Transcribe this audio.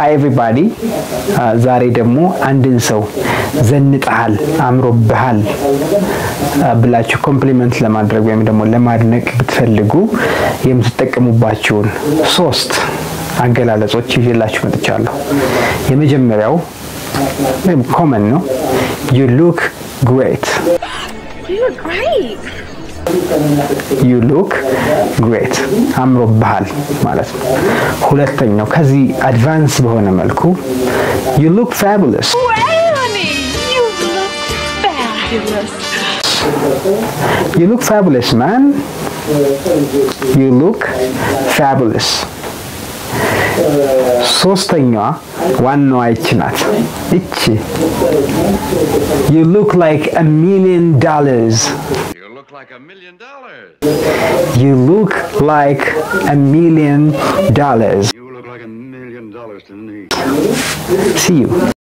ሃይ ኤቭሪባዲ ዛሬ ደግሞ አንድን ሰው ዘንጠሃል፣ አምሮብሃል ብላችሁ ኮምፕሊመንት ለማድረግ ወይም ደግሞ ለማድነቅ ብትፈልጉ የምትጠቀሙባቸውን ሶስት አገላለጾች ይዤላችሁ መጥቻለሁ። የመጀመሪያው ኮመን ነው፣ ዩ ሉክ ግሬት You look great. ዩ ሉክ ግሬት አምሮብሃል ማለት ነው። ሁለተኛው ከዚህ አድቫንስ በሆነ መልኩ ዩ ሉክ ፋቡለስ Hey, honey, you look fabulous. ዩ ሉክ ፋቡለስ ማን ዩ ሉክ ፋቡለስ ሶስተኛዋ ዋናዋ ይቺ ናት። ይቺ ዩ ሉክ ላይክ አ ሚሊየን ዶላርስ You look like a million dollars. ዩ ሉክ ላይክ አ ሚሊየን ዶላርስ You look like a million dollars to me. ሲ ዩ